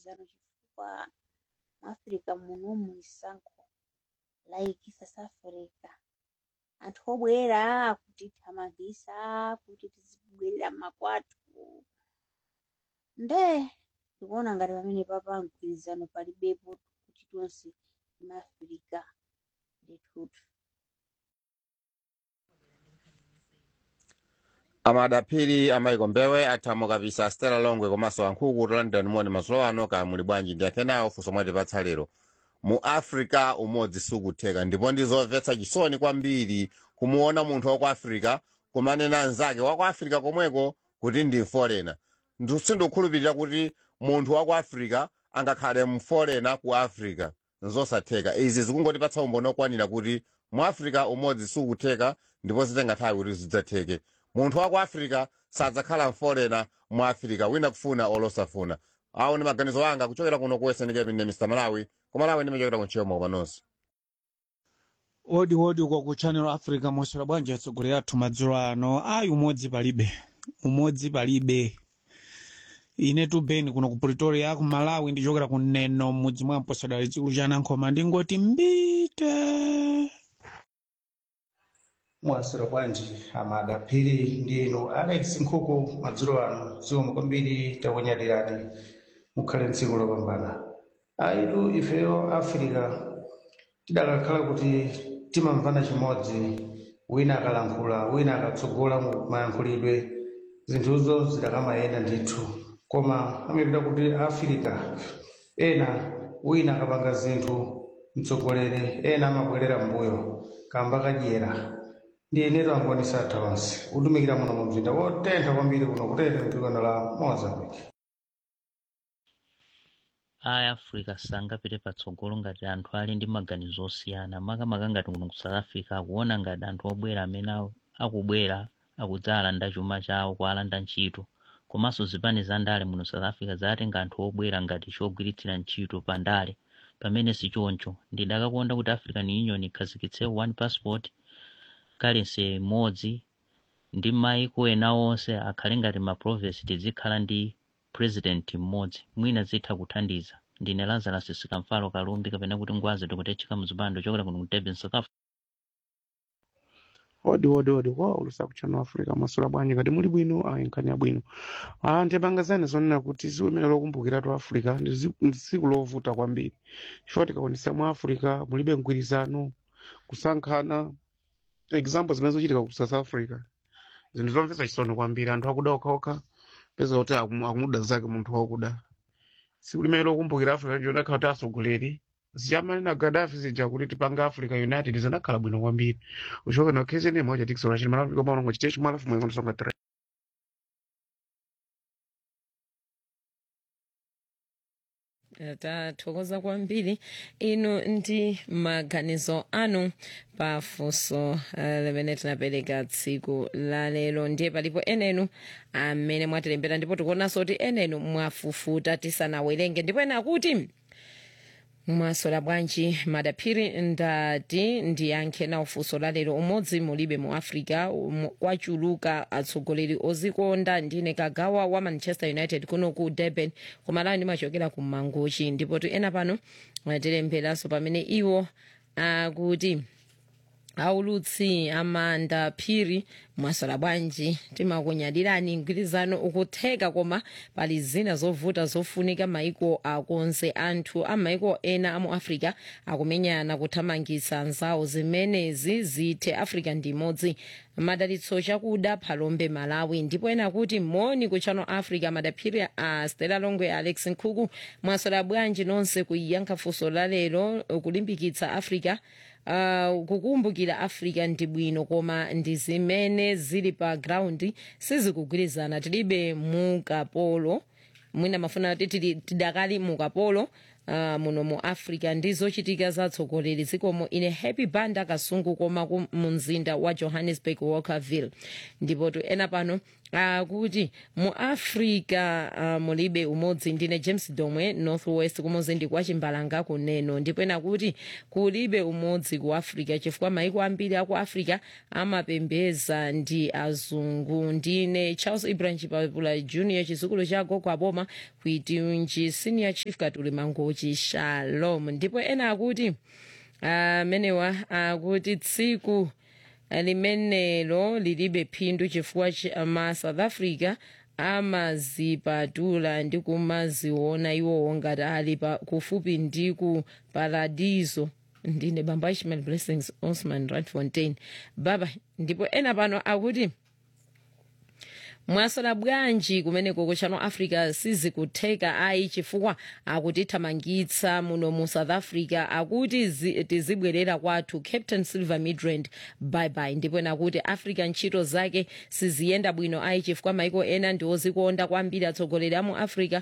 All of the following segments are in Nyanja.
mgwirizano chifukwa mu africa muno muisankho like south africa anthu obwera kutithamangisa kuti tizibwerera mmakwathu nde tikuona ngati pamene papa mgwirizano palibepo kuti tonse maafrika ndithutu amadapiri amaiko mbewe athamo kapisa stela longwe komanso ankhuku london moni mazulo ano ka muli bwanji ndi akenawo funso mwatipatsa lero mu africa umodzi sukutheka ndipo ndizomvetsa chisoni kwambiri kumuona munthu wa ku africa kumanena anzake wa ku africa komweko kuti ndi mforena sindikukhulupirira kuti munthu wa ku africa angakhale mforena ku africa nzosatheka izi zikungotipatsa umboni okwanira kuti mu africa umodzi sukutheka ndipo zitenga nthawi kuti zidzatheke munthu wa ku africa sadzakhala mforena mu africa wina kufuna olosafuna awo ndi maganizo anga kuchokera kuno ku western cape ndi mr malawi ku malawi ndimachokera ku nchiyoma kupanonso odi odi uko ku channel africa mosera bwanji atsogoleri athu madzulo ano ayi umodzi palibe umodzi palibe ine tubeni kuno ku pretoria ku malawi ndichokera ku neno mudzi mwa mposadali chikulu cha nankhoma ndingoti mbite mwasira bwanji amada phiri ndinu alex nkhuku madzulo ano zikomo kwambiri takunyadirani mukhale mtsiku lopambana aitu ifeyo africa tidakakhala kuti timamvana chimodzi wina akalankhula wina akatsogola mu mayankhulidwe zinthuzo zidakamayenda ndithu koma amapita kuti africa ena wina akapanga zinthu mtsogoleri ena amabwerera mbuyo kamba kadyera ndi inetu angoni satha onse utumikira muno mu mzinda wotentha kwambiri kuno kutete mdzikano la mozambique aya africa sangapite patsogolo ngati anthu ali ndi maganizo osiyana makamaka ngati kuno ku south africa akuona ngati anthu obwera amene aku- akubwera akudzalanda chuma chawo kualanda ntchito komanso zipani za ndale muno south africa zatenga anthu obwera ngati chogwiritsira ntchito pa ndale pamene sichoncho ndidakakonda kuti african union ikhazikitse one passport currency imodzi ndi maiko ena onse akhale ngati ma province tizikhala ndi president mmodzi mwina zitha kuthandiza ndine lazarus sikamfalo kalumbi kapena kuti ngwazi tikutechika mzipando chokera kuno ku durban south africa odi odi odi kwa ulusa kuchano africa masula bwanji ngati muli bwino ayinkanya bwino ah ndipangazani zonena kuti tsiku limene lokumbukira tu africa ndi zi- ndi tsiku lovuta kwambiri chifukwa tikaonesa mu africa mulibe mgwirizano kusankhana example zimene zochitika ku south africa zinthu zomvetsa chisoni kwambiri anthu akuda okhaokha peza kuti akumu- akumuda zake munthu wakuda tsiku limene lokumbukira africa ndionakhala kuti atsogoleri zichamanena gaddafi zija kuti tipanga africa united zinakhala bwino kwambiri uchoka na occasion moja tikisola chini malafu kama unango chitecho malafu mwengo nsonga tre tathokoza kwambiri inu ndi maganizo anu pafunso uh, limene tinapereka tsiku la lero ndiye palipo enenu amene mwatilembera ndipo tikuonanso kuti enenu mwafufuta tisanawerenge ndipo ena akuti mwasola bwanji madaphiri ndati ndiyankhe nawo funso la lero umodzi mulibe mu africa um, kwachuluka atsogoleri ozikonda ndine kagawa wa manchester united kuno ku durban kumalawi ndimachokera ku mangochi ndipo tu ena pano atilemberanso pamene iwo akuti aulutsi amanda phiri mwasola bwanji timakunyadirani mgwirizano ukutheka koma pali zina zovuta zofunika maiko akonze anthu a maiko ena amu africa akumenyana kuthamangitsa anzawo zimenezi zithe africa ndi imodzi madalitso chakuda phalombe malawi ndipo ena kuti moni ku channel africa madaphiri a stela longwe alex nkhuku mwasola bwanji nonse kuyankha funso la lero kulimbikitsa africa uh, kukumbukira africa ndi bwino koma ndi zimene zili pa ground sizikugwirizana tilibe mukapolo mwina mafuna kuti tili- tidakali mukapolo Uh, muno mu africa ndi zochitika zatsogoleri zikomo ine happy banda kasungu koma ku- mu mzinda wa johannesburg walkerville ndipo tu ena pano akuti mu africa uh, mulibe umodzi ndine james domwe northwest kumuzindi kwa chimbalanga kuneno ndipo ena kuti kulibe umodzi ku africa chifukwa maiko ambiri aku africa amapembeza ndi azungu ndine charles ibrahim chipapula junior chizukulu cha gogo aboma kuitunji senior chief katuli mangochi shalom ndipo ena akuti amenewa akuti tsiku limenelo lilibe phindu chifukwa cha- ma south africa amazipatula ndi kumaziona iwowo ngati ali pa- kufupi ndi ku paradiso ndine bamba ishmael blessings osman radfontein baba ndipo ena pano akuti mwasola bwanji kumeneko ku channel africa sizikutheka ayi chifukwa akutithamangitsa muno mu south africa akuti zi- tizibwerera kwathu captain silver midrand bye ndipo nakuti africa ntchito zake siziyenda bwino ayi chifukwa maiko ena ndiwozikonda kwambiri atsogoleri a mu africa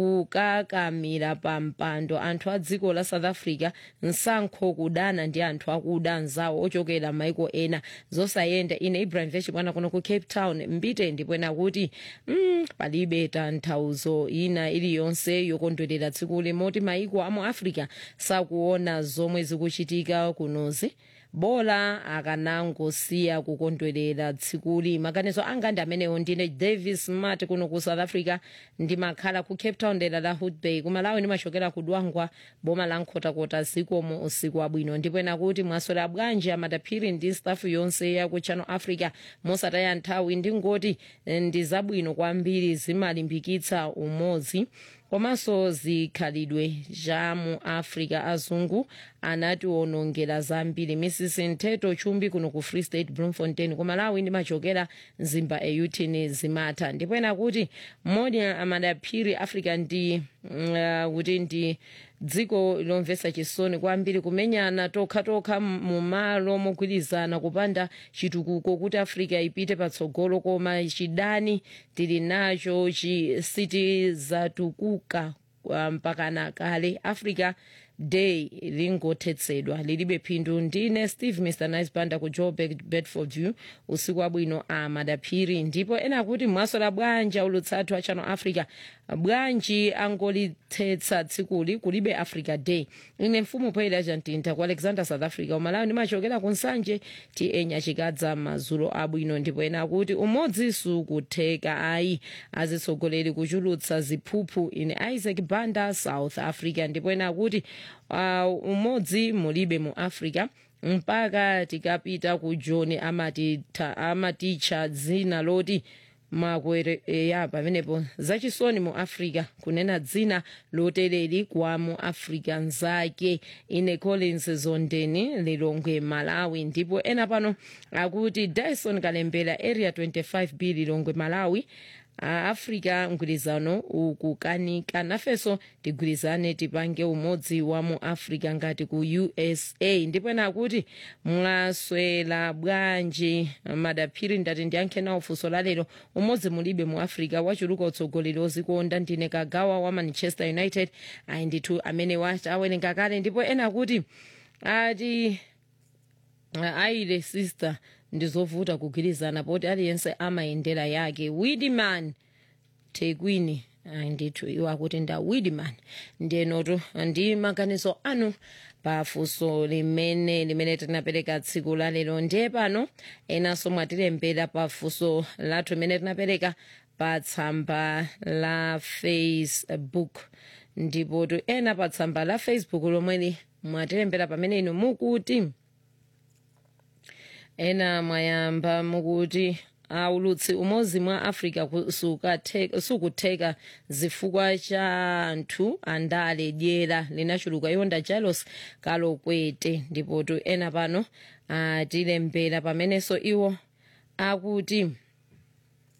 kukakamira pa mpando anthu a dziko la south africa nsankho kudana ndi anthu akuda anzawo ochokera maiko ena zosayenda ine ibrahim vechibwana kuno ku cape town mbite ndipo nakuti mm, palibe tanthauzo ina iliyonse yokondwerera tsiku limoti maiko amu africa sakuona zomwe zikuchitika kunozi bola akanangosiya kukondwerera tsikuli maganizo anga ndi amenewo ndine davis mart kuno ku south africa ndimakhala ku cape town dera la hood bay kumalawi ndimachokera ku dwangwa boma la nkhotakota zikomo usiku wabwino ndipo ena kuti mwaswera bwanji amadaphiri ndi stafu yonse ya ku channel africa mosataya nthawi ndingoti eh, ndi zabwino kwambiri zimalimbikitsa umodzi komanso zikhalidwe za mu africa azungu anatiwonongera zambiri mrs ntheto chumbi kuno ku free state bloemfontein ku malawi ndimachokera mzimba eyutini zimatha ndipo ena kuti modi amadaphiri africa ndi mm, uh, kuti ndi dziko lomvetsa chisoni kwambiri kumenyana tokhatokha mu malo mogwirizana kupanda chitukuko kuti africa ipite patsogolo koma chidani tili nacho chi sitizatukuka uh, mpakana kale africa day lingothetsedwa lilibe phindu ndine steve mr nice banda ku joburg bedford view usiku wabwino a madaphiri ndipo ena kuti mwasola bwanji ulutsathu a channel africa bwanji angolithetsa tsikuli kulibe africa day ine mfumu poyera chantinta ku alexander south africa umalawi ndimachokera ku nsanje ti enya chikadza madzulo abwino ndipo ena kuti umodzi sukutheka ayi azitsogoleri kuchulutsa ziphuphu ine isaac banda south africa ndipo ena kuti uh, umodzi mulibe mu africa mpaka tikapita ku john amatitha amaticha dzina loti makwere ya pamenepo zachisoni mu africa kunena dzina lotereri kwa mu africa nzake ine collins zondeni lilongwe malawi ndipo ena pano akuti dyson kalembera area 25b lilongwe malawi aafrica mgwirizano ukukanika nafenso tigwirizane tipange umodzi wa mu africa ngati ku usa ndipo ena akuti mwaswera bwanji madaphiri ndati ndiyankhe nawo funso lalero umodzi mulibe mu africa wachuluka utsogoleri ozikonda ndine kagawa wa manchester united ayi ndithu amene wawerenga kale ndipo ena akuti ati aile sister ndizovuta kugwirizana poti aliyense amayendera yake widman tekwini ayi ndithu iwo akuti nda widman ndenoto ndi maganizo anu pafunso limene limene tinapereka tsiku la lero ndiye pano enanso mwatilembera pafunso lathu limene tinapereka pa tsamba la facebook ndipo tu ena pa tsamba la facebook lomweli mwatilembera pamene inu mukuti ena mwayamba mukuti aulutsi umodzi mwa africa sukatheka- sukutheka zifukwa cha anthu andale dyera linachuluka yonda jalos kalokwete ndipotu ena pano atilembera pamenenso iwo akuti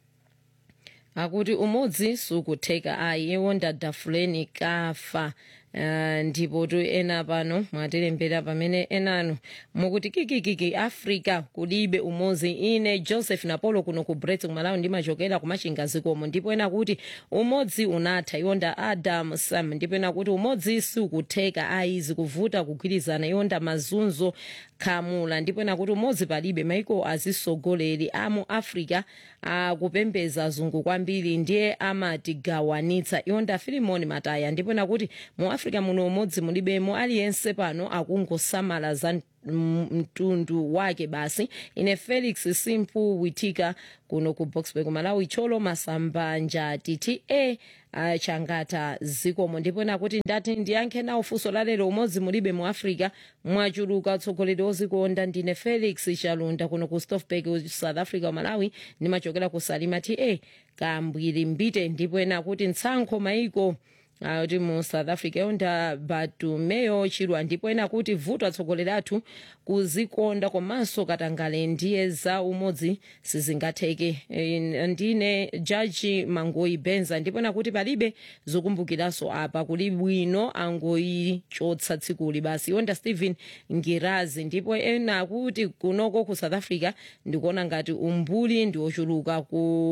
akuti umodzi sukutheka ayi iwonda dafuleni kafa uh, ndipo tu ena pano mwatilembera pamene enanu mukuti kikikiki africa kulibe umodzi ine joseph napolo kuno ku brets kumalawi ndimachokera kumachinga zikomo ndipo ena kuti umodzi unatha iwonda adam sam ndipo ena kuti umodzi sikutheka ayizi kuvuta kugwirizana iwonda mazunzo khamula ndipo ena kuti umodzi palibe maiko azisogoleri amu africa akupembeza zungu kwambiri ndiye amatigawanitsa iwonda filimoni mataya ndipo ena kuti mu africa muno umodzi mulibemo aliyense pano akungosamala za mtundu wake basi ine felix simpu witika kuno ku boxburg malawi cholo masambanja titi e uh, changata zikomo ndipo nakuti ndati ndiyankhe nawo funso lalero umodzi mulibe mu africa mwachuluka utsogoleri ozikonda ndine felix chalunda kuno ku stofberg south africa malawi ndimachokera ku salima ta kambwiri mbite ndipo ena kuti mtsankho maiko kuti mu south africa yonda batumeyo chilwa ndipo ena kuti vuto atsogoleri athu kuzikonda komanso katangale ndiye za umodzi sizingatheke e, ndine jaji mangoyi benza ndipo ena kuti palibe zokumbukiranso apa kuli bwino angoyichotsa tsikuli basi yonda stephen ngirazi ndipo ena kuti kunoko ku south africa ndikuona ngati umbuli ndi ochuluka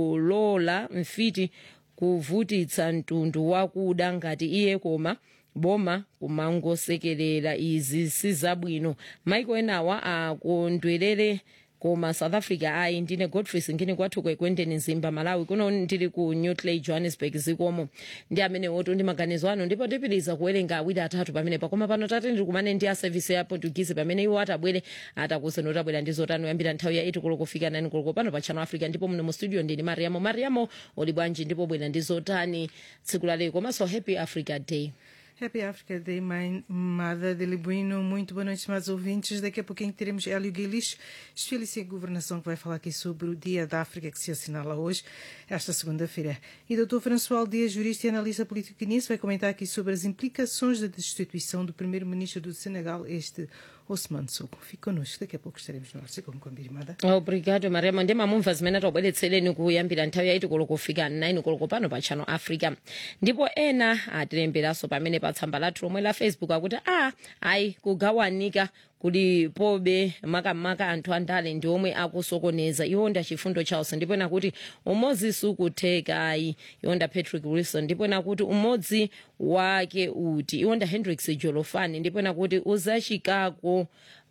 kulola mfiti kuvutitsa mtundu wakuda ngati iye koma boma kumangosekerera izi sizabwino maiko enawa akondwerere koma south africa ayi ndine godfrey singini kwathu kwekwendeni zimba malawi kuno ndili ku newtley johannesburg zikomo ndi amene wotu ndi maganizo ano ndipo ndipitiriza kuwerenga awiri atatu pamene pakoma pano tate ndili kumane ndi a service ya portuguese pamene iwo atabwere atakuseni otabwera ndi zotani kuyambira nthawi ya 8 koloko kufika 9 koloko pano pa channel africa ndipo muno mu studio ndili mariamo mariamo uli bwanji ndipo bwera ndi zotani tsiku la lero komanso happy africa day Happy Africa Day, mãe Mada de Libuino. Muito boa noite, estimados ouvintes. Daqui a pouquinho teremos Hélio Guilis, especialista em governação, que vai falar aqui sobre o Dia da África, que se assinala hoje, esta segunda-feira. E o Dr. François Dias, jurista e analista político guinense, vai comentar aqui sobre as implicações da destituição do primeiro-ministro do Senegal, este Osman Sonko. Fique connosco, daqui a pouco estaremos no ar. Siga com a Mada. obrigado mariamo ndi mamumva zimene tobweretsereni kuyambira nthawi yaiti koloko kufika 9 koloko pano pa channel africa ndipo ena atilemberanso pamene pa tsamba lathu lomwe la facebook akuti a ayi kugawanika kuli pobe makamaka anthu andale ndi omwe akusokoneza iwonda chifundo chawonse ndipo ena kuti umodzi sukutheka ayi iwonda patrick wilson ndipo ena kuti umodzi wake uti iwonda hendrix jolofani ndipo ena kuti uzachikako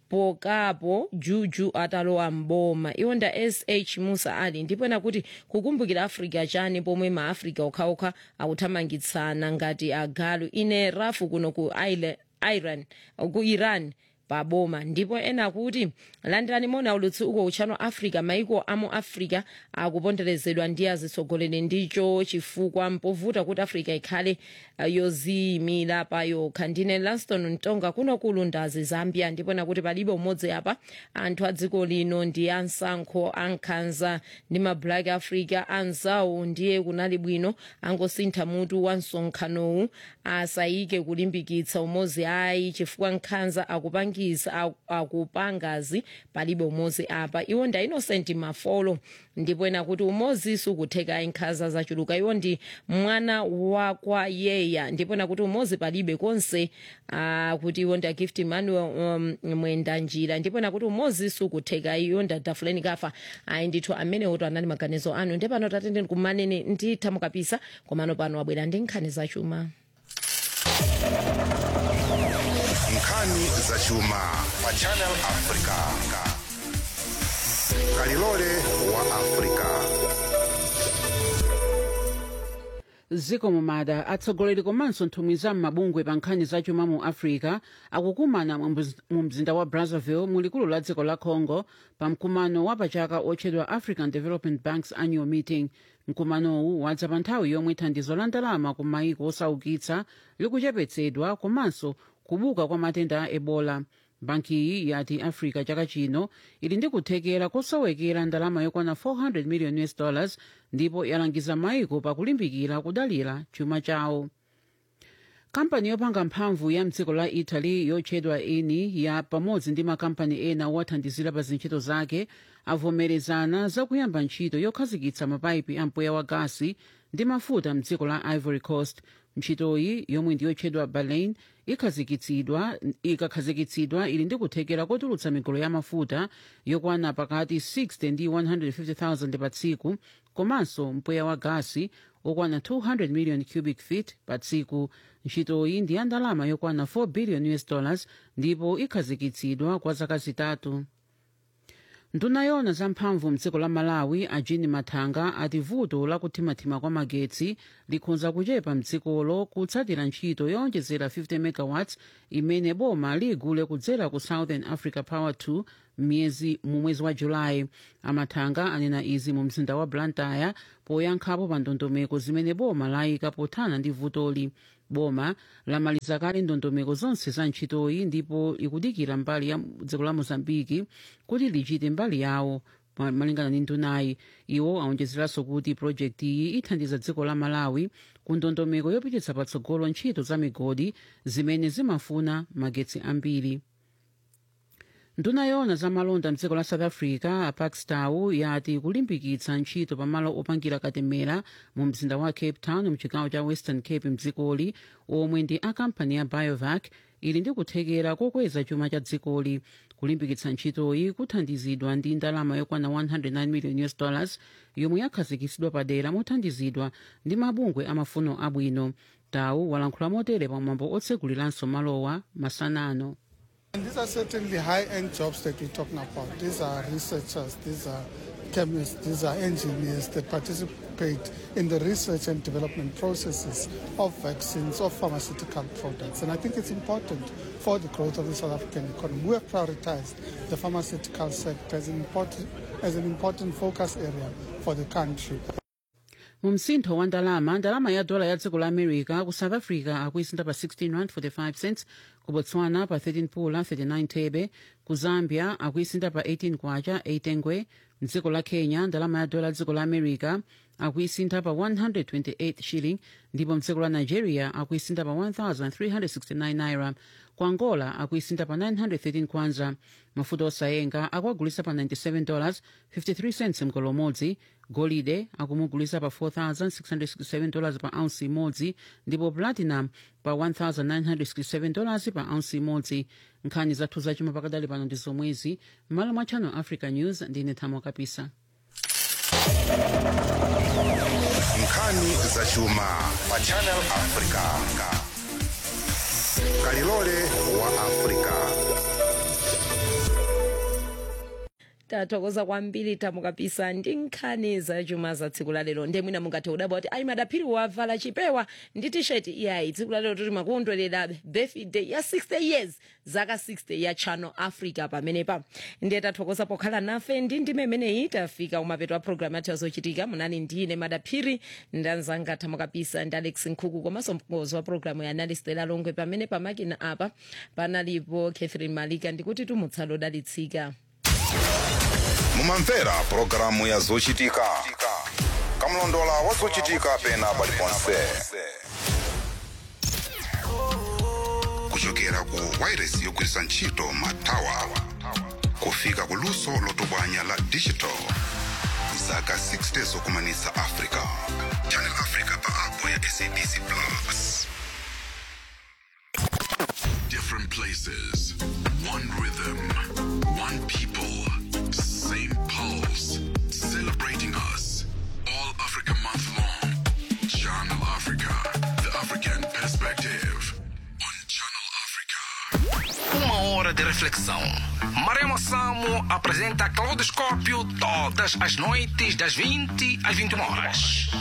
pokapo juju atalowa mboma iwonda sh musa ali ndipo ena kuti kukumbukira africa chani pomwe maafrica okhaokha akuthamangitsana ngati agalu ine rafu kuno ku Isla- iran ku iran paboma ndipo ena kuti landirani mona ulutsi uko uchano africa maiko amu africa akuponderezedwa ndi azitsogoleri ndicho chifukwa mpovuta kuti africa ikhale uh, yoziyimira pa yokha ndine lanston mtonga kuno kulundazi zambia ndipo ena kuti palibe umodzi apa anthu a dziko lino ndi ansankho ankhanza ndi ma black africa anzawo ndiye kunali bwino angosintha mutu wa msonkhanowu asayike kulimbikitsa umodzi ayi chifukwa nkhanza akupangisa aku- akupangazi palibe umodzi apa iwo nda innocent mafolo ndipo ena kuti umodzi sukutheka nkhanza zachuluka iwo ndi mwana wakwa yeya ndipo ena kuti umodzi palibe konse ah, kuti iwo nda gift manuel um, mwenda njira ndipo ena kuti umodzi sukutheka iwo nda dafuleni kafa ayi ndithu amene oto anali maganizo anu ndi pano tatende kumanene nditha mukapisa komano pano abwera ndi nkhani zachuma nkhani zachuma pa channel africa kalilole wa africa ziko mumada atsogoleri komanso nthumwi za m'mabungwe pa nkhani zachuma mu africa akukumana mu mz- mu mzinda wa brazzaville mu likulu la dziko la congo pa mkumano wa pachaka otchedwa african development banks annual meeting mkumanowu wadza pa nthawi yomwe thandizo la ndalama ku maiko osaukitsa likuchepetsedwa komanso kubuka kwa matenda a ebola bankiyi yati africa chaka chino ili ndi kuthekera kosowekera ndalama yokwana 400 million us dollars ndipo yalangiza maiko pakulimbikira kudalira chuma chawo kampani yopanga mphamvu ya mdziko la italy yotchedwa eni ya pamodzi ndi makampani ena owathandizira pa zintchito zake avomerezana zakuyamba ntchito yokhazikitsa mapayipi a mpweya wa gasi ndi mafuta mdziko la ivory coast ntchitoyi yomwe ndiyotchedwa berlin ikhazikitsidwa ikakhazikitsidwa ili ndi kuthekera kotulutsa migolo ya mafuta yokwana pakati 60 ndi 150,000 pa tsiku komanso mpweya wa gasi okwana 200 million cubic feet pa tsiku ntchitoyi ndi ya ndalama yokwana 4 billion us dollars ndipo ikhazikitsidwa kwa zaka zitatu nduna yona zamphamvu mdziko la malawi a jean mathanga ati vuto lakuthimathima kwa magetsi likhonza kuchepa mdzikolo kutsatira ntchito yowonjezera 50 megawatts imene boma ligule kudzera ku southern africa power 2 myezi mu mwezi wa julayi amathanga anena izi mu mzinda wa blantyre poyankhapo pa ndondomeko zimene boma layika pothana ndi vutoli boma lamaliza kale ndondomeko zonse za ntchitoyi ndipo ikudikira mbali ya dziko la mozambiki kuti lichite mbali yawo ma- malingana ndi ndunayi iwo awonjezeranso kuti projekti iyi ithandiza dziko la malawi ku ndondomeko yopititsa patsogolo ntchito za migodi zimene zimafuna magetsi ambiri nduna yona za malonda mdziko la south africa a pakstow yati kulimbikitsa ntchito pamalo opangira katemera mu mzinda wa cape town mchigawo cha western cape mdzikoli omwe ndi a kampani ya biovac ili ndi kuthekera kokweza chuma cha dzikoli kulimbikitsa ntchitoyi kuthandizidwa ndi ndalama yokwana 109 million us dollars yomwe yakhazikitsidwa padera mothandizidwa ndi mabungwe amafuno abwino tawu walankhula motere pamwambo otsekuliranso malowa masanano And these are certainly high-end jobs that we're talking about. These are researchers, these are chemists, these are engineers that participate in the research and development processes of vaccines, of pharmaceutical products. And I think it's important for the growth of the South African economy. We have prioritized the pharmaceutical sector as an important, as an important focus area for the country. mu msintho wa ndalama ndalama ya dola ya dziko la america ku south africa akuisinda pa 16 rand 45 cents ku botswana pa 13 pula 39 thebe ku zambia akuisinda pa 18 kwacha 8 ngwe mdziko la kenya ndalama ya dola ya dziko la america akuisinda pa 128 shilling ndipo mdziko la nigeria akuisinda pa 1369 naira ku angola akuisinda pa 913 kwanza mafuta osayenga akuagulisa pa 97 dollars 53 cents mgolo umodzi golide akumugulisa pa 4667 dollars pa ounce imodzi ndipo platinum pa 1967 dollars pa ounce imodzi nkhani zathu zachuma pakadali pano ndi zomwezi m'malo mwa channel africa news ndine thamo kapisa nkhani zachuma pa channel africa kalilole wa africa tathokoza kwambiri thamo kapisa ndi nkhani zachuma za tsiku la lero ndiye mwina mungathe kudabwa kuti ayi madaphiri wavala chipewa ndi tisheti iyayi tsiku la lero toti makondwerera birthday ya 60 years zaka 60 ya channel africa pamenepa ndiye tathokoza pokhala nafe ndi ndime imeneyi tafika kumapeto a programu yathu yazochitika munali ndine madaphiri ndanzanga thamo kapisa ndi alex nkhuku komanso mkonzi wa programu ya analistela longwe pamene pamakina apa panalipo catherine malika ndikuti tumutsalo odalitsika mumamvera pulogalamu ya zochitika kamlondola wa zochitika pena paliponse kuchokera ku wairesi yogwiritsa ntchito matawa kufika ku luso lotsogola la digital zaka 60 zokumanitsa africa channel africa pa app ya sabc plus Different places, one rhythm, one people, same pulse, celebrating us. All Africa month long. Channel Africa, the African perspective. On Channel Africa. Uma hora de reflexão. Maremo Samo apresenta Claudoscópio todas as noites das 20 às 21 horas.